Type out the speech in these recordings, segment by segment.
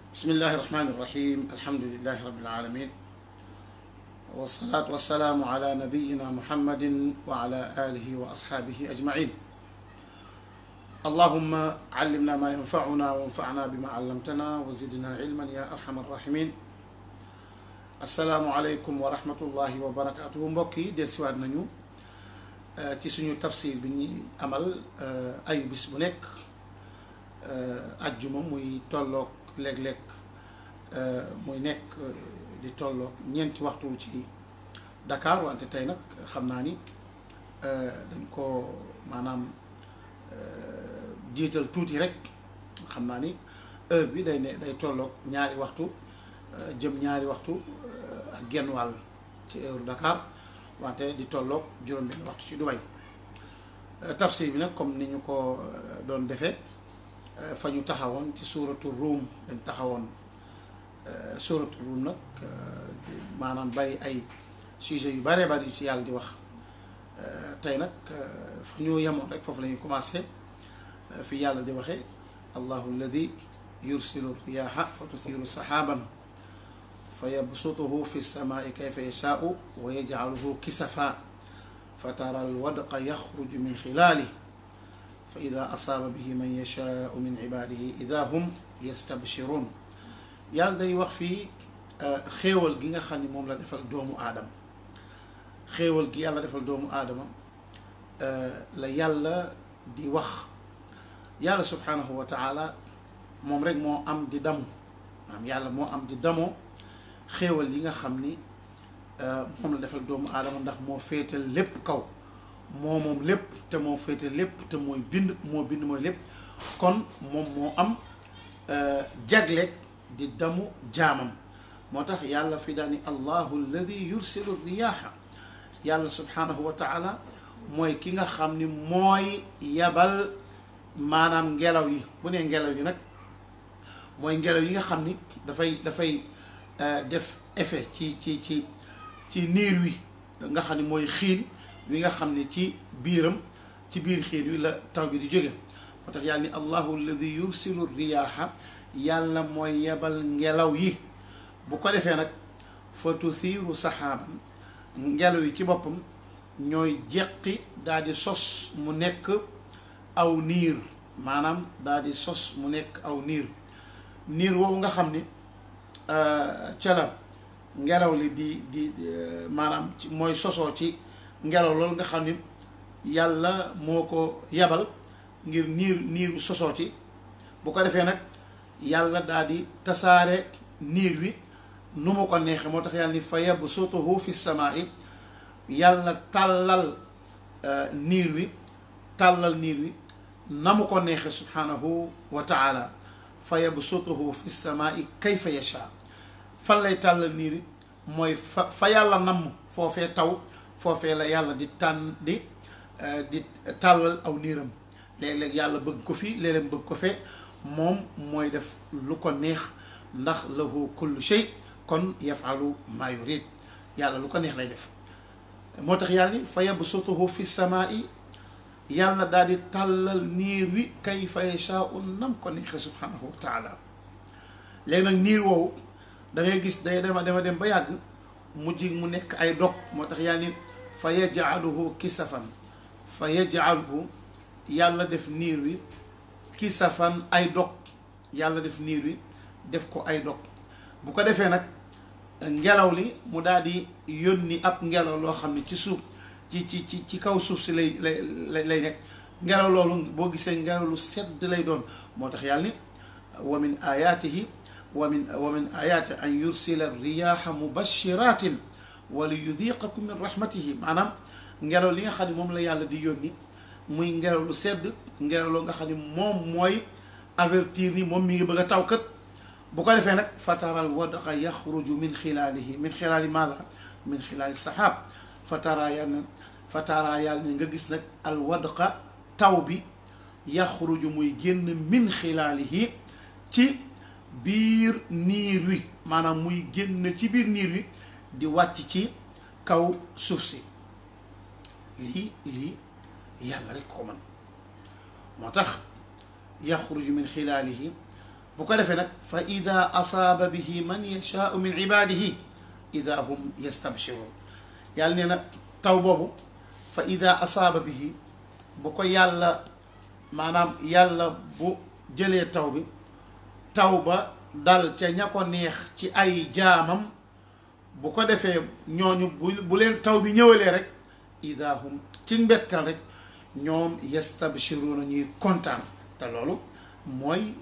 بسم الله الرحمن الرحيم الحمد لله رب العالمين والصلاة والسلام على نبينا محمد وعلى آله وأصحابه أجمعين اللهم علمنا ما ينفعنا وانفعنا بما علمتنا وزدنا علما يا أرحم الراحمين السلام عليكم ورحمة الله وبركاته mbokki dellusiwaat nañu ci suñu tafsir bi ñuy amal ayu bis bu nekk ajjuma muy tolloog léeg-léeg muy nekk di tolloog ñeenti waxtu ci Dakar wante tey nag xam naa ni dañ ko maanaam jiital tuuti rek xam naa ni heure bi day ne day tolloog ñaari waxtu jëm ñaari waxtu ak genn wàll ci heure Dakar wante di tolloog juróom-benn waxtu ci Dubai tafsir bi nag comme ni ñu ko doon defee fa ñu taxawoon ci suuratu ruum dañ taxawoon suuratu ruum nag maanaam bari ay sujet yu baree bari yu ci yàlla di wax tey nag fa ñu yemoon rek foofu la ñuy commencé fi yàlla di waxee allahu alladi yursilu riyaha fa tuthiru saxaaban fa yabsutuhu fi lsamaai kayfa yashaau wa yajcaluhu kisafa fa tara alwadqa yaxruju min xilaalih fa ida asaaba bihi man yashaau min cibaadihi ida hum yastabshiruun yàlla day wax fii xéewal gi nga xam ni moom la defal doomu aadama xéewal gi yàlla defal doomu aadama la yàlla di wax yàlla subhaanahu wa taala moom rek moo am di damu maanaam yàlla moo am di damoo xéewal yi nga xam ni moom la defal doomu aadama ndax moo féetal lépp kaw moo moom lépp te moo féete lépp te mooy bind moo bind mooy lépp kon moom moo am jagleeg di damu jaamam moo tax yàlla fi daani allahu alladi yursilu riyaaha yàlla subhanahu wa taala mooy ki nga xam ni mooy yabal maanaam ngelaw yi bu nee ngelaw yi nag mooy ngelaw yi nga xam ni dafay dafay def effet ci ci ci ci niir wi nga xam ni mooy xiin wi nga xam ne ci biiram ci biir xiin wi la taw bi di jóge moo tax yàlla ni allahu alladi yursilu riyaaha yàlla mooy yebal ngelaw yi bu ko defee nag fa tuthiiru saxaaban ngelaw yi ci boppam ñooy jeqi daal di sos mu nekk aw niir maanaam daal di sos mu nekk aw niir niir woowu nga xam ni ca la ngelaw li di di maanaam ci mooy sosoo ci ngelaw loolu nga xam ni yàlla moo ko yebal ngir niir niir sosoo ci bu ko defee nag yàlla daal di tasaare niir wi nu mu ko neexee moo tax yàlla ni fa yabsutuhu fi samaa'i yàlla tàllal niir wi tàllal niir wi na mu ko neexee subhanahu wa taala fa yabsutuhu fi samaa'i kayfa yasha fan lay tàllal niir wi mooy fa fa yàlla namm foofee taw foofee la yàlla di tànn di di tàllal aw niiram léeg-léeg yàlla bëgg ko fii léeg-léeg bëgg ko fee moom mooy def lu ko neex ndax lahu kullu shay kon yafalu maa yurid yàlla lu ko neex lay def moo tax yàlla ni fa yabsutuhu fi samaa'i yàlla daal di tàllal niir wi kayfa yashaa'u nam ko neexe subhanahu wa taala léegi nag niir woowu da ngay gis day dema dema dem ba yàgg mujj mu nekk ay dog moo tax yàlla ni fa yajcaluhu kisafan fa yajcaluhu yàlla def niir wi kisafan ay dog yàlla def niir wi def ko ay dog bu ko defee nag ngelaw li mu daal di yónni ab ngelaw loo xam ne ci suuf ci ci ci ci kaw suuf si lay lay lay nekk ngelaw loolu boo gisee ngelaw lu sedd lay doon moo tax yàlla ni wa min ayaatihi wa min wa min ayaati an yursila riyaha mubashiratin wa li yudiqakum min rahmatihi maanaam ngelaw li nga xam ne moom la yàlla di yónni muy ngelaw lu sedd ngelaw loo nga xam ne moom mooy avertir ni moom mi ngi bëgg a taw kat bu ko defee nag fataral wadqa yaxruju min xilaalihi min xilaali maada min xilaali saxaab fatara yàlla fatara yàlla ne nga gis nag al wadqa taw bi yaxruju muy génn min xilaalihi ci biir niir wi maanaam muy génn ci biir niir wi di wàcc ci kaw suuf si lii lii yàlla rek ko man moo tax yaxruju min xilaalihi bu ko defee nag fa ida asaaba bihi man yashaau min ibadihi ida hum yastabshirun yàlla nee na taw boobu fa ida asaaba bihi bu ko yàlla maanaam yàlla bu jëlee taw bi taw ba dal ca ña ko neex ci ay jaamam bu ko defee ñooñu bu bu leen taw bi ñëwalee rek ida hum ci mbettal rek ñoom yastabshiruuna ñuy kontaan te loolu mooy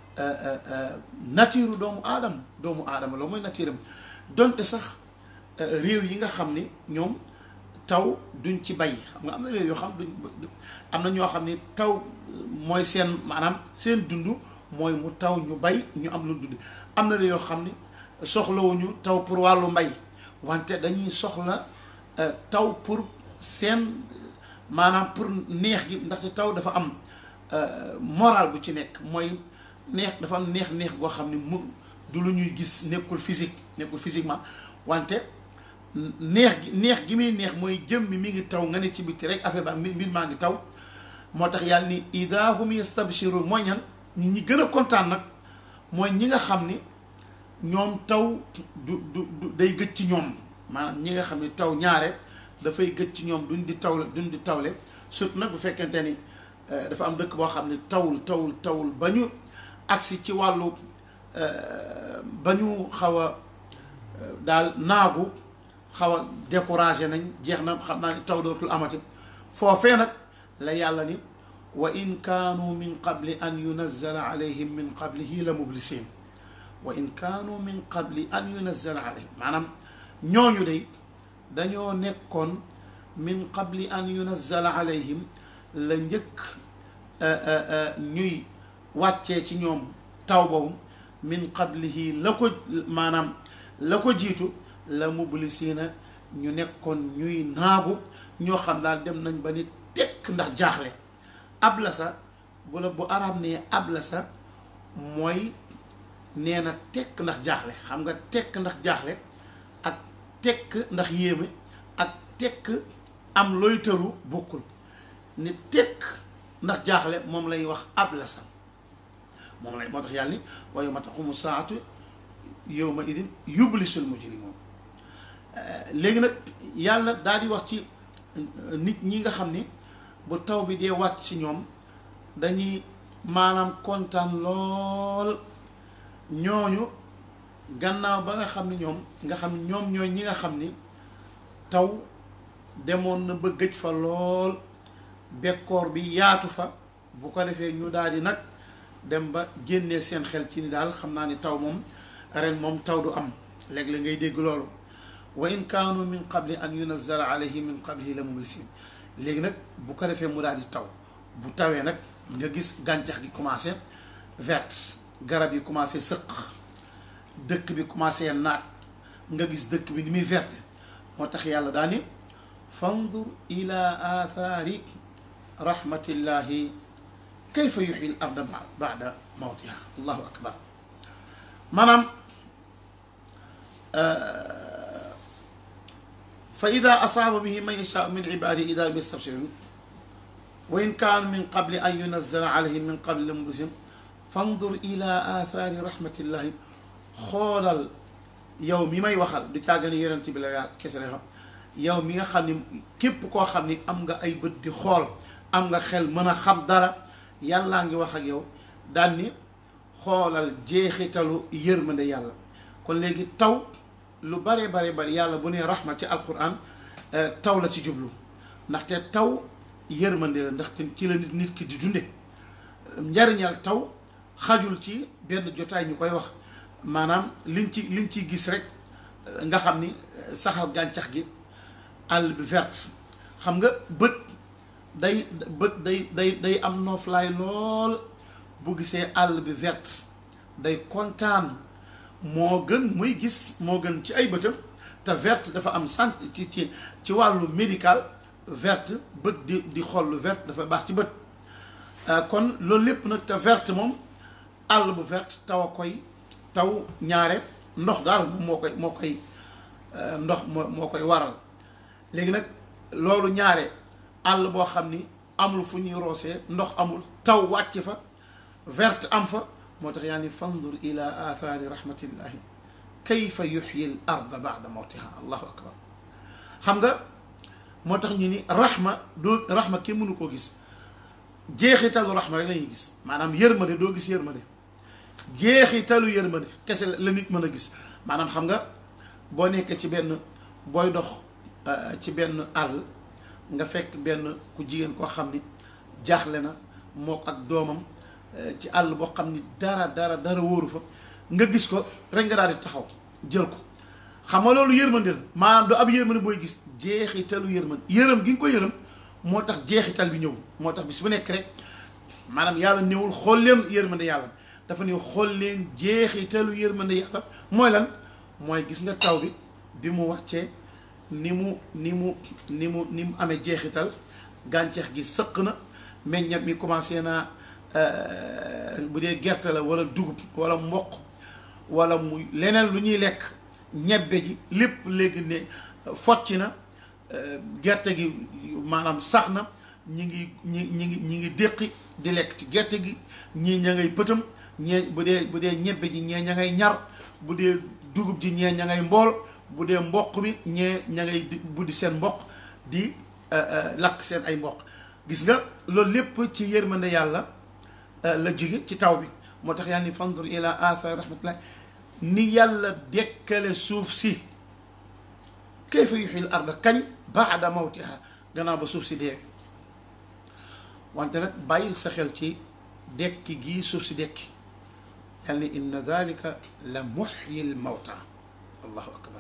nature doomu aadama doomu aadama loolu mooy nature am donte sax réew yi nga xam ni ñoom taw duñ ci bay xam nga am na réew yoo xam duñ am na ñoo xam ni taw mooy seen maanaam seen dund mooy mu taw ñu bay ñu am lu dund am na réew yoo xam ni soxlawuñu taw pour wàllu mbay wante dañuy soxla taw pour seen maanaam pour neex gi ndaxte taw dafa am moral bu ci nekk mooy neex dafa am neex neex goo xam ni mu du lu ñuy gis nekkul physique nekkul physiquement wante neex gi neex gi muy neex mooy jëm mi mi ngi taw nga ne ci biti rek affaire ba mbir mbir maa ngi taw moo tax yàlla ni ida hum yastabshirun mooy ñan ñi ñi gën a kontaan nag mooy ñi nga xam ni ñoom taw du du du day gëj ci ñoom maanaam ñi nga xam ni taw ñaare dafay gëj ci ñoom duñ di tawle duñ di tawle surtout nag bu fekkente ni dafa am dëkk boo xam ne tawul tawul tawul ba ñu agsi ci wàllu ba ñu xaw a daal naagu xaw a découragé nañ jeex na xam naa ni taw dootul amati foofee nag la yàlla ni wa in kaanu min qabli an yunazzala alayhim min qablihi la mublisin wa in kaanu min qabli an yunazzala alayhim maanaam ñooñu day dañoo nekkoon min qabli an yunazzala alayhim la njëkk ñuy wàccee ci ñoom taw boobu min qablihi la ko maanaam la ko jiitu la mublisina ñu nekkoon ñuy naagu ñoo xam daal dem nañ ba ni tekk ndax jaaxle ablasa bu la bu arab nee ablasa mooy nee na tekk ndax jaaxle xam nga tekk ndax jaaxle ak tekk ndax yéeme ak tekk am looy tëru bokkul ni tekk ndax jaaxle moom lay wax ablasa moom lay moo tax yàlla ni wa yawma taqumu saatu yawma idin yublisul mujrimun léegi nag yàlla daal di wax ci nit ñi nga xam ni bu taw bi dee wàcc ci ñoom dañuy maanaam kontaan lool ñooñu gannaaw ba nga xam ni ñoom nga xam ni ñoom ñooy ñi nga xam ni taw demoon na ba gëj fa lool bekkoor bi yaatu fa bu ko defee ñu daal di nag dem ba génnee seen xel ci ni daal xam naa ni taw moom ren moom taw du am léegi la ngay dégg loolu wa in kaanu min qabli an yunazzala alayhi min qablihi la mublisin léegi nag bu ko defee mu daal di taw bu tawee nag nga gis gàncax gi commencé verte garab yi commencé sëq dëkk bi commencé naat nga gis dëkk bi ni muy verte moo tax yàlla daal ni fandur ila aathaari rahmatillahi kayfa yuxyi l arda bada mawtiha allahu akbar maanaam fa ida asaaba bihi man yashaau min ibadihi ida hum yastabshirun wa in kaanu min qabli an yunazzala alayhim min qabli la mublisin fandur ila aathaari rahmatillahi xoolal yow mi may waxal du caagani yonent bi la yaa kese la xam yow mi nga xam ni képp koo xam ni am nga ay bët di xool am nga xel mën a xam dara yàllaa ngi wax ak yow daan ni xoolal jeexitalu yërmande yàlla kon léegi taw lu bare bare bari yàlla bu nee rahma ci alquran taw la ci jublu ndaxte taw yërmande la ndaxte ci la nit nit ki di dunde njariñal taw xajul ci benn jotaay ñu koy wax maanaam liñ ci liñ ciy gis rek nga xam ni saxal gàncax gi àll bi verte xam nga bët day bët day day day am nooflaay lool bu gisee àll bi verte day kontaan moo gën muy gis moo gën ci ay bëtam te verte dafa am sant ci ci ci wàllu médical verte bët di di xool lu verte dafa baax ci bët kon loolu lépp nag te verte moom àll bu verte taw a koy taw ñaare ndox daal moom moo koy moo koy ndox moo moo koy waral léegi nag loolu ñaare àll boo xam ni amul fu ñuy roosee ndox amul taw wàcc fa verte am fa moo tax yaa ni fandur ila athari rahmatillahi kayfa yuxyi l arda bada mawtiha allahu akbar xam nga moo tax ñu ni rahma doo rahma kenn mënu koo gis jeexitalu rahma rek la ñuy gis maanaam yërmande doo gis yërmande jeexitalu yërmande kese la nit mën a gis maanaam xam nga boo nekkee ci benn booy dox ci benn àll nga fekk benn ku jigéen koo xam ni jaaxle na mook ak doomam ci àll boo xam ni dara dara dara wóoru fa nga gis ko rek nga daal di taxaw jël ko xam nga loolu yërmande la maanaam du ab yërmande booy gis jeexitalu yërmande yërëm gi nga ko yërëm moo tax jeexital bi ñëw moo tax bis bu nekk rek maanaam yàlla néewul xool leen yërmande yàlla dafa néew xool leen jeexitalu yërmande yàlla mooy lan mooy gis nga taw bi bi mu wàccee ni mu ni mu ni mu ni mu amee jeexital gàncax gi sëq na meññat mi commencé naa bu dee gerte la wala dugub wala mboq wala muy leneen lu ñuy lekk ñebbe ji lépp léegi ne focc na gerte gi maanaam sax na ñi ngi ñi ñi ngi ñi ngi déqi di lekk ci gerte gi ñii ña ngay pëtam ñee bu dee bu dee ñebbe ji ñee ña ngay ñar bu dee dugub ji ñee ña ngay mbool bu dee mboq mi ñee ña ngay buddi seen mboq di lakk seen ay mboq gis nga loolu lépp ci yërmande yàlla la jóge ci taw bi moo tax yàlla ni fandur ila athar rahmatullah ni yàlla dekkale suuf si kayfa yuxil arda kañ baada mawtiha gannaaw ba suuf si dee wante nag bàyyil sa xel ci dekki gii suuf si dekki yàlla ni inna dalika la muxyi l mawta allahu akbar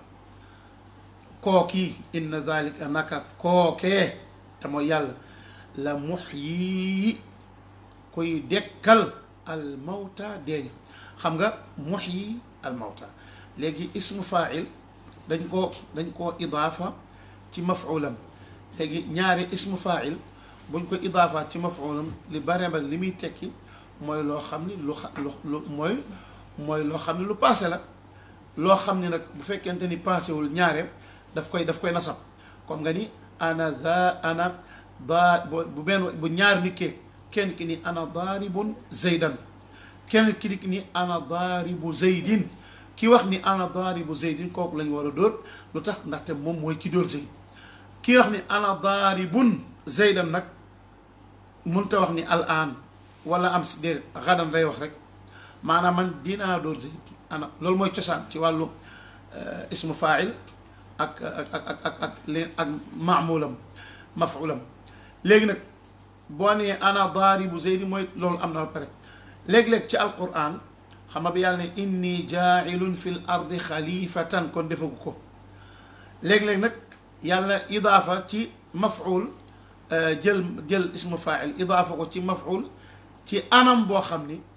kookii inna dalika naka kookee te mooy yàlla la muxyi koy dekkal al mawta deeña xam nga muxyi al mawta léegi ismu fail dañ ko dañ koo idaafa ci mafulam léegi ñaari ismu fail buñ ko idaafa ci mafulam li bare ba li muy tekki mooy loo xam ni lu xa lu mooy mooy loo xam ni lu passé la loo xam ni nag bu fekkente ni passé wul ñaare daf koy daf koy nasab comme nga ni ana da ana daa bu benn bu ñaar nikkee kenn ki ni ana daaribun zaydan kenn ki ni ana daaribu zaydin ki wax ni ana daaribu zaydin kooku lañ war a dóor lu tax ndaxte moom mooy ki dóor zayd ki wax ni ana daaribun zaydan nag mënta wax ni al aan wala am si déedéet xadan day wax rek maanaam man dinaa dóor zayd ana loolu mooy cosaan ci wàllu ismu fail ak ak ak ak ak leen ak maamulam mafulam léegi nag boo nee ana daaribu zeydi mooy loolu am na ba pare léeg-léeg ci alquran xam nga bi yàlla ne inni jaailun fi l ardi xalifatan kon defagu ko léeg-léeg nag yàlla idaafa ci maful jël jël ismu fail idaafa ko ci maful ci anam boo xam ni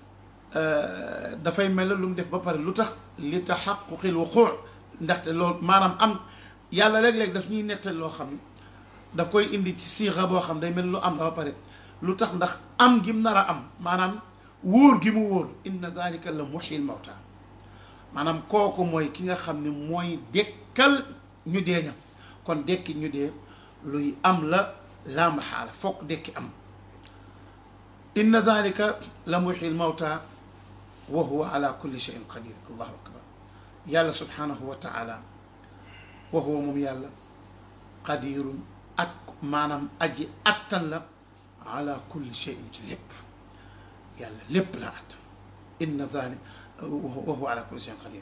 dafay mel lu mu def ba pare lu tax li taxaquqil wuquu ndaxte loolu maanaam am yàlla léeg-léeg daf ñuy nettal loo xam ni daf koy indi ci siixa boo xam day mel lu am la ba pare lu tax ndax am gi mu nar a am maanaam wóor gi mu wóor inna dalika la muxyil mawta maanaam kooku mooy ki nga xam ne mooy dekkal ñu dee ña kon dekki ñu dee luy am la laa maxaala fokk dekki am inna dalika la muxyil mawta wa huwa ala kulli cheyin qadir allahu akbar yàlla subhanahu wa taala wa huwa moom yàlla qadirun ak maanaam aji attan la ala kulli cheyin ci lépp yàlla lépp la attan inna dalik wa huwa ala kulli cheyin qadir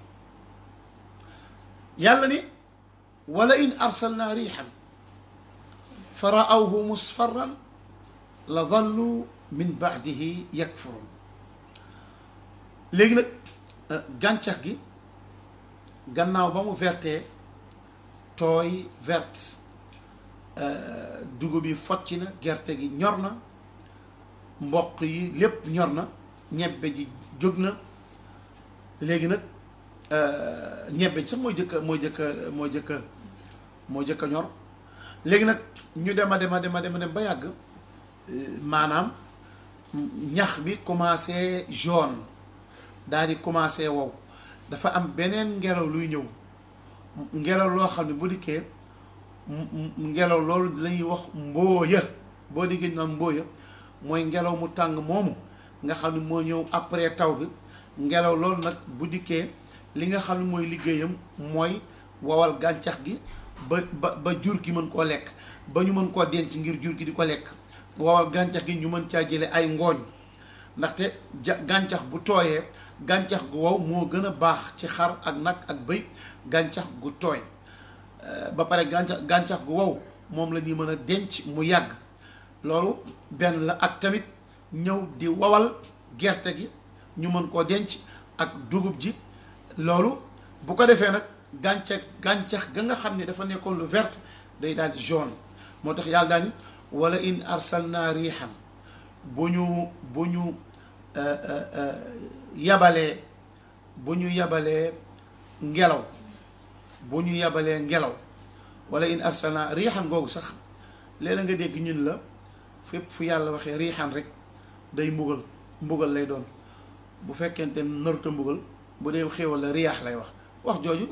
yàlla ni wala in arsalna riixan fa raawhu musfarran la dallu min baadihi yakfurun léegi nag gàncax gi gannaaw ba mu vertee tooy verte dugub yi focc na gerte gi ñor na mboq yi lépp ñor na ñebbe ji jóg na léegi nag ñebbe ji sax mooy jëkka mooy jëkka mooy jëkka mooy jëkka ñor léegi nag ñu dem a dem a dem a dem a dem ba yàgg maanaam ñax bi commencé jaune daal di commencé wow dafa am beneen ngelaw luy ñëw ngelaw loo xam ne bu dikkee ngelaw loolu lañuy wax mbooya boo diggee naan mbooya mooy ngelaw mu tàng moomu nga xam ne moo ñëw après taw bi ngelaw loolu nag bu dikkee li nga xam ne mooy liggéeyam mooy wowal gàncax gi ba ba ba jur gi mën koo lekk ba ñu mën koo denc ngir jur gi di ko lekk wowal gàncax gi ñu mën caa jële ay ngooñ ndaxte ja gàncax bu tooyee gàncax gu wow moo gën a baax ci xar ak nag ak bëy gàncax gu tooy ba pare gàncax gàncax gu wow moom la ñuy mën a denc mu yàgg loolu benn la ak tamit ñëw di wowal gerte gi ñu mën koo denc ak dugub ji loolu bu ko defee nag gàncax gàncax ga nga xam ne dafa nekkoon lu vert day daal di jaune moo tax yàlla daal ni wala in arsalna riixan bu ñu bu ñu yabalee bu ñu yabalee ngelaw bu ñu yabalee ngelaw wala in arsalna riixan googu sax léeg-la nga dégg ñun la fépp fu yàlla waxee riixan rek day mbugal mbugal lay doon bu fekkente naruta mbugal bu dee xéewal la riyaax lay wax wax jooju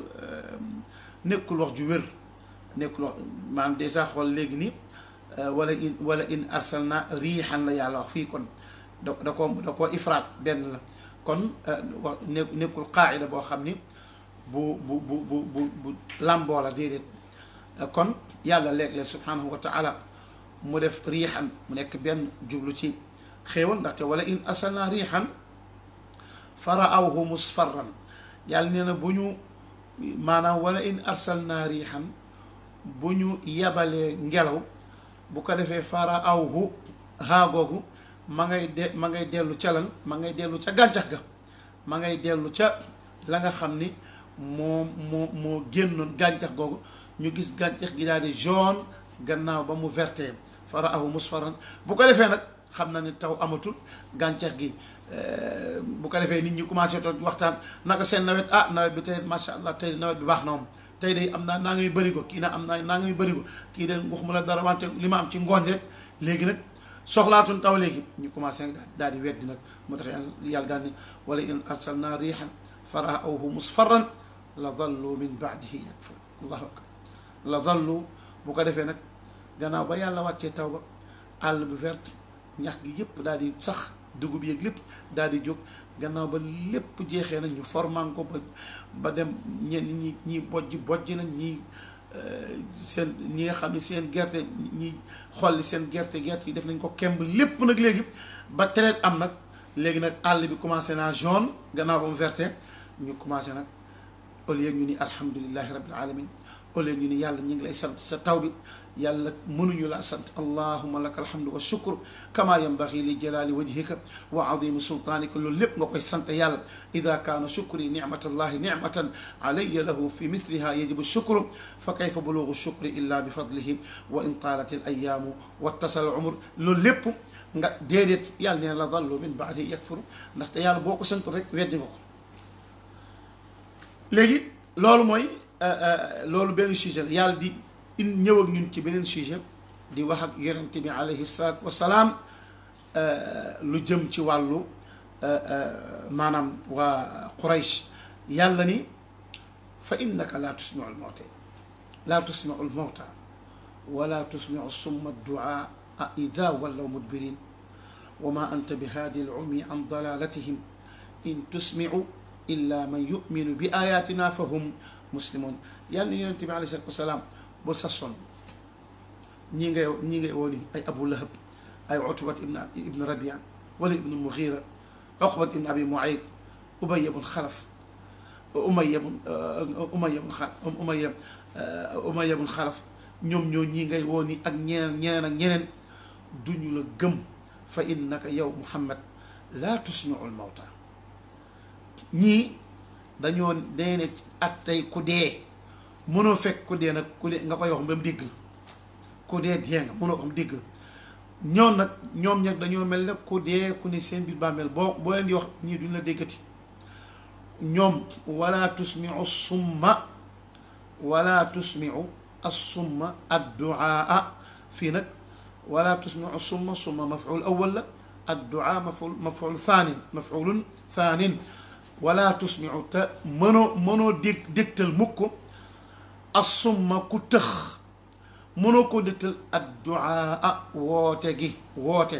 nekkul wax ju wér nekkul wax maanaam dèjà xool léegi nii wala in wala in arsalna riixan la yàlla wax fii kon da da ko da koo ifraat benn la kon wax ne nekkul qaayida boo xam ni bu bu bu bu bu bu làmboo la déedéet kon yàlla léeg-léeg subhanahu wa taala mu def riixan mu nekk benn jublu ci xéewal ndaxte wala in arsalna riixan fa raawhu musfarran yàlla nee na bu ñu maanaam wala in arsalna riixan bu ñu yabalee ngelaw bu ko defee fa raawhu haagoogu ma ngay de ma ngay dellu ca lan ma ngay dellu ca gàncax ga ma ngay dellu ca la nga xam ni moo moo moo génnoon gàncax googu ñu gis gàncax gi daal di jaune gannaaw ba mu verté fa raawhu musfarran bu ko defee nag xam na ni taw amatul gàncax gi bu ko defee nit ñi commencé toog waxtaan naka seen nawet ah nawet bi tey macha allah tey nawet bi baax na moom tey day am naa naa ngay bëri ko kii na am naa naa ngay bëri ko kii de waxuma la dara wante li ma am ci ngooñ rek léegi nag soxlaatuñ taw léegi ñu commencé nag daal di weddi nag moo tax yàlla daal ni wala in arsalna riixan fa raawhu musfarran la dallu min baadihi yakfur allahu akbar la dallu bu ko defee nag gannaaw ba yàlla wàccee taw ba àll bu verte ñax gi yëpp daal di sax dugub yeeg lépp daal di jóg gannaaw ba lépp jeexee nañ ñu forman ko ba ba dem ñenn ñi ñi bojj bojj nañ ñi seen ñi nga xam ne seen gerte ñi xolli seen gerte gerte yi def nañ ko kemb lépp nag léegi ba traite am nag léegi nag àll bi commencé naa jaune gannaaw ba mu verte ñu commencé nag au lieu ñu ni alhamdulillahi rabbil alamin au lieu ñu ni yàlla ñu ngi lay sant sa taw bi yàlla mënuñu laa sant allahuma laka alhamdu wa shukr kama yanbaghi li jalali wajhika wa azimi sultanika loolu lépp nga koy sant yàlla ida kaana shukri nicmatallahi nicmatan alayya lahu fi mithliha yajibu shukru fa kayfa bulugu shukri illa bi fadlihi wa in taalat al ayaamu wattasal al umr loolu lépp nga déedéet yàlla nee la dallu min baadi yakfuru ndaxte yàlla boo ko santul rek weddi nga ko léegi loolu mooy loolu benn sujet la yàlla di in ñëw ak ñun ci beneen sujet di wax ak yonent bi alayhi salaatu wasalaam lu jëm ci wàllu maanaam waa Quraysh yàlla ni fa innaka laa tusmiu lmawta laa tusmiu lmawta wala tusmiu summa duaa ida wallaw mudbirin wa ma anta bi haadi lumi an dalalatihim in tusmiu illa man yuminu bi ayatina fa hum muslimun yàlla ni yonent bi alayhi salaatu wasalaam bul sa sonn ñii ngay ñii ngay woo ni ay abu lahab ay utbat ibn ibn rabia wala ibn mughira uqbat ibn abi muayt ubay bun xalaf umaya bun umaya bun xa umaya umaya bun xalaf ñoom ñoo ñii ngay woo ni ak ñeneen ñeneen ak ñeneen duñu la gëm fa innaka yow muhammad laa tusmiu lmawta ñii dañoo dee ne at tey ku dee mënoo fekk ku dee nag ku dee nga koy wax ba mu dégg la ku dee dee nga mënoo ko xam dégg la ñoom nag ñoom ñag dañoo mel ne ku dee ku ne seen biir bàmmeel boo boo leen di wax ñii duñ la déggati ñoom wala tusmiu summa wala tusmiu assumma adduaa fii nag wala tusmiu summa summa maful awal la adduaa maful maful thaanin mafulun thaanin wala tusmiu te mënoo mënoo dég dégtal mukk assumma ku tëx mënoo ko dégtal adduaa woote gi woote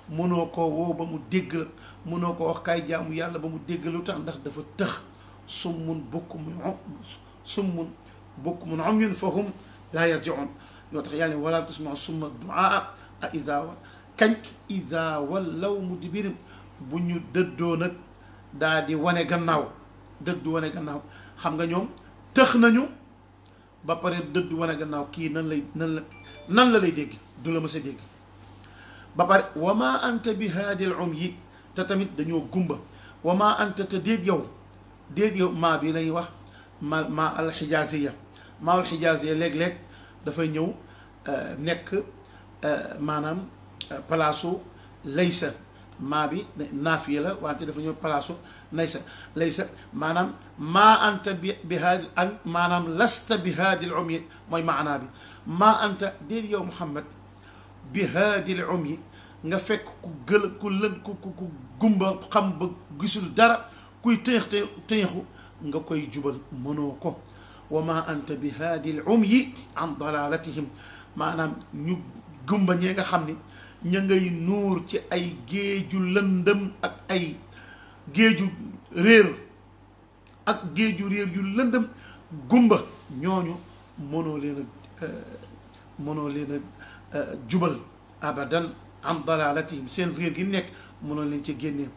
mënoo koo woo ba mu dégg la mënoo ko wax kaay jaamu yàlla ba mu dégg lu tax ndax dafa tëx summun bukmun summun bukmun umyun fahum laa yarjiun yoo tax yàlla ne wala tusma summa duaa a ida wa kañ ida wallaw mudbirin bu ñu dëddoo nag daa di wane gannaaw dëddu wane gannaaw xam nga ñoom tëx nañu ba pare dëddu wane gannaaw kii nan lay nan la nan la lay dégg du la mës a dégg ba pare wa ma anta bi haadil um yi te tamit dañoo gumba wa ma anta te déet yow déet yow maa bi lañuy wax ma ma alxijaaziya maa alxijaaziya léeg-léeg dafay ñëw nekk maanaam palaasu laysa maa bi naafiya la wante dafa ñëw palaasu laysa laysa maanaam maa anta bi bi haadi ak maanaam lasta bi haadil um yi mooy maanaa bi maa anta déet yow Muhammad bi haadil um yi nga fekk ku gël ku lën ku ku ku gumba xam ba gisul dara kuy tëyex te tëyexu nga koy jubal mënoo ko wa ma anta bi haadil um yi an dalalatihim maanaam ñu gumba ñee nga xam ni ña ngay nuur ci ay géeju lëndëm ak ay géeju réer ak géeju réer yu lëndëm gumba ñooñu mënoo leen a mënoo leen a jubal abadan an dalalatihim seen réer gi nekk mënoo leen ci génnee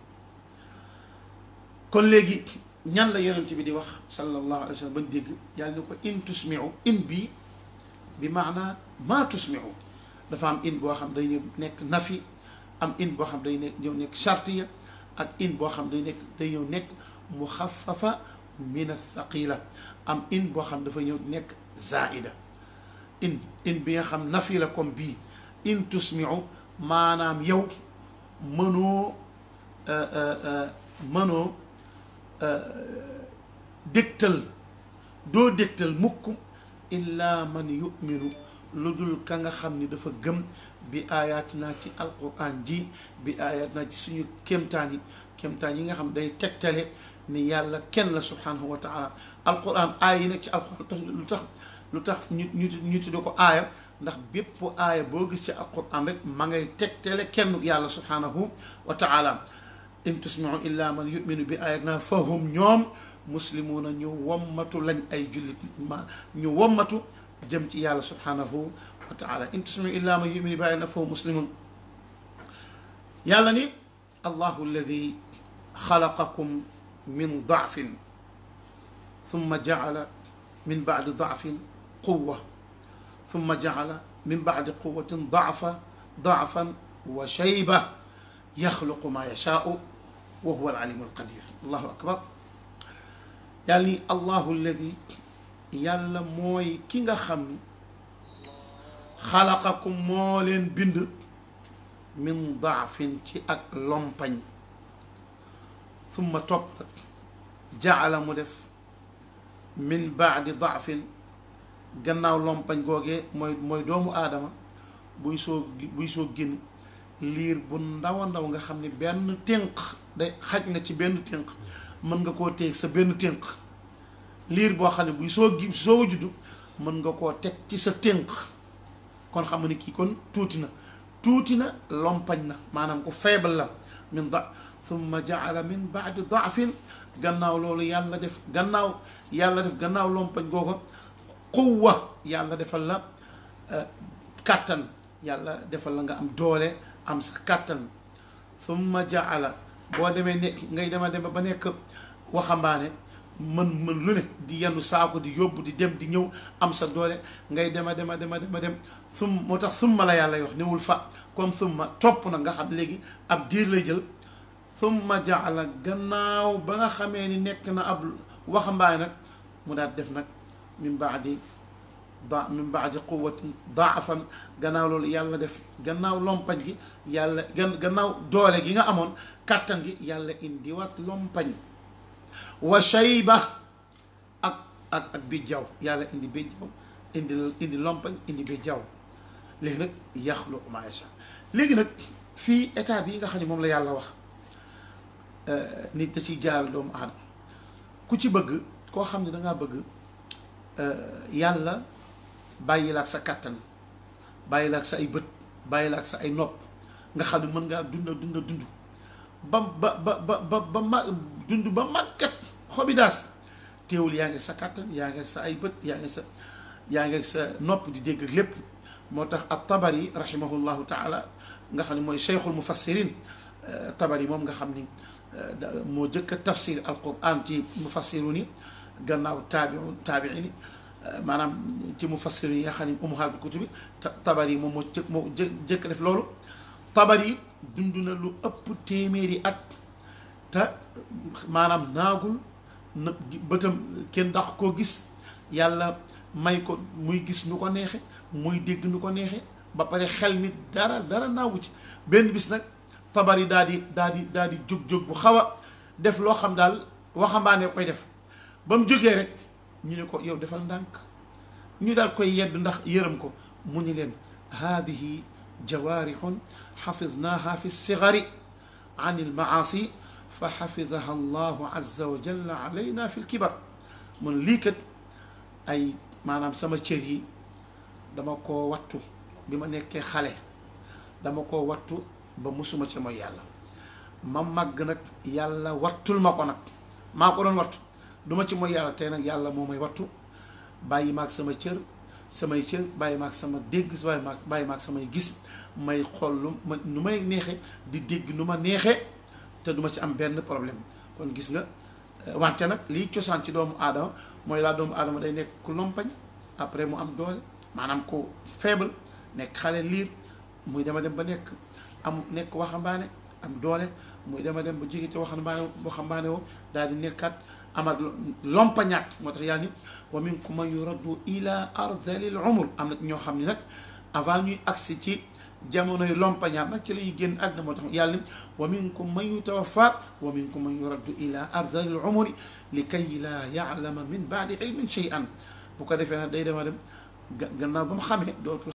kon léegi ñan la yonent bi di wax sallallahu alayhi wa sallam bañ dégg yàlla ne ko in tusmiu in bi bi maanaa maa tusmiu dafa am in boo xam day ñëw nekk nafi am in boo xam day nekk ñëw nekk chartiya ak in boo xam day nekk day ñëw nekk muxafafa min athaqila am in boo xam dafa ñëw nekk zaida in in bi nga xam nafi la comme bii in tusmiu maanaam yow mënoo mënoo dégtal doo dégtal mukk illa man yuminu lu dul ka nga xam ni dafa gëm bi ayatina ci alquran ji bi ayatina ci suñu kéemtaan yi kéemtaan yi nga xam day tegtale ni yàlla kenn la subhanahu wa taala alquran aaya yi nekk ci alquran lu tax lu tax ñu ñu ñu tudde ko aaya ndax bépp aaya boo gis ci alquran rek ma ngay tegtale kenn yàlla subhanahu wa taala in tusmiu illa man yuminu bi ayatina fahum ñoom muslimuuna ñu wommatu lañ ay jullit ma ñu wommatu jëm ci yàlla subhanahu wa taala in tusmiu illa man yuminu bi ayatina fahum muslimun yàlla ni allahu alladi xalaqakum min daafin thumma jacala min bacdi daafin quwa thumma jacala min bacdi quwatin daafa daafan wa shayba yaxluqu ma yashaau wa huwa alalimu alqadir allahu akbar yàlla ni allahu alladi yàlla mooy ki nga xam ni xalaqakum moo leen bind min daafin ci ak lompañ summa topp nag jaala mu def min baadi daafin gannaaw lompañ googee mooy mooy doomu aadama buy soo buy soo génn liir bu ndaw a ndaw nga xam ni benn tënk day xaj na ci benn tënk mën nga koo teg sa benn tënk liir boo xam ne buy soo gi soo juddu mën nga koo teg ci sa tënk kon xam nga ni kii kon tuuti na tuuti na lompañ na maanaam ku faible la min da thumma jaala min baadi daafin gannaaw loolu yàlla def gannaaw yàlla def gannaaw lompañ googa quwwa yàlla defal la kàttan yàlla defal la nga am doole am sa kàttan thumma jaala boo demee nekk ngay dema dem ba nekk waxambaane mën mën lu ne di yenn saako di yóbbu di dem di ñëw am sa doole ngay dema dema dema dema dem sum moo tax summa la yàlla wax newul fa comme summa topp na nga xam léegi ab diir lay jël summa jaala gannaaw ba nga xamee ni nekk na ab waxambaane nag mu daal def nag min baadi da min baadi quwatin daafan gannaaw loolu yàlla def gannaaw lompañ gi yàlla gan gannaaw doole gi nga amoon kàttan gi yàlla indiwaat lompañ wa shayba ak ak ak bijjaw yàlla indi bijjaw indi indi lompañ indi bijjaw léegi nag yaxluqu maa yashaa léegi nag fii état bi nga xam ne moom la yàlla wax nit da ciy jaaral doomu aadama ku ci bëgg koo xam ne dangaa bëgg yàlla bàyyi la ak sa kàttan bàyyi la ak sa ay bët bàyyi la ak sa ay nopp nga xam ne mën ngaa dunda dunda dund ba ba ba ba ba ba ma dund ba màggat xobi daas teewul yaa ngi sa kàttan yaa ngi sa ay bët yaa ngi sa yaa ngi sa nopp di dégg ak lépp moo tax ak tabari rahimahullahu taala nga xam ne mooy cheikhul mufassirin tabari moom nga xam ni moo jëkk a tafsir alquran ci mufassiru ni gannaaw taabiu taabii ni maanaam ci mufassiru yi nga xam ne ummahatul kutubi tabari moom moo jëkk moo jëkk def loolu tabari dund na lu ëpp téeméeri at te maanaam naagul na bëtam kenn dax koo gis yàlla may ko muy gis nu ko neexe muy dégg nu ko neexe ba pare xel mi dara dara naawu ci benn bis nag tabari daal di daal di daal di jóg-jóg bu xaw a def loo xam daal waxambaane koy def ba mu jógee rek ñu ne ko yow defal ndànk ñu daal koy yedd ndax yërëm ko mu ñu leen haadihi jawaarixun xafidnaaha fi sigari an ilmaasi fa xafidaha allahu azza wa jalla alayna fi lkibar mun lii kat ay maanaam sama cër yi dama koo wattu bi ma nekkee xale dama koo wattu ba musuma ci mooy yàlla ma màgg nag yàlla wattul ma ko nag maa ko doon wattu duma ci mooy yàlla tey nag yàlla moo may wattu bàyyi maag sama cër samay cër bàyyi maag sama dégg bàyyi maag bàyyi maag samay gis may xool lu ma nu may neexe di dégg nu ma neexe te duma ci am benn problème kon gis nga wante nag liy cosaan ci doomu aadama mooy laa doomu aadama day nekk ku lompañ après mu am doole maanaam ku faible nekk xale liir muy dema dem ba nekk am nekk waxambaane am doole muy dema dem ba jóge ci waxambaane waxambaane woo daal di nekkaat amal lompañaat moo tax yaa nit wa minkum man yuraddu ila ardalil umur am na ñoo xam ne nag avant ñuy agsi ci jamonoy lompañaat nag ci la ñuy génn àdduna moo tax yàlla ni wa minkum man yutawaffa wa minkum man yuraddu ila ardalil umuri li kay laa yaalama min baadi ilmin shay'an bu ko defee nag day dema dem gannaaw ba mu xamee dootul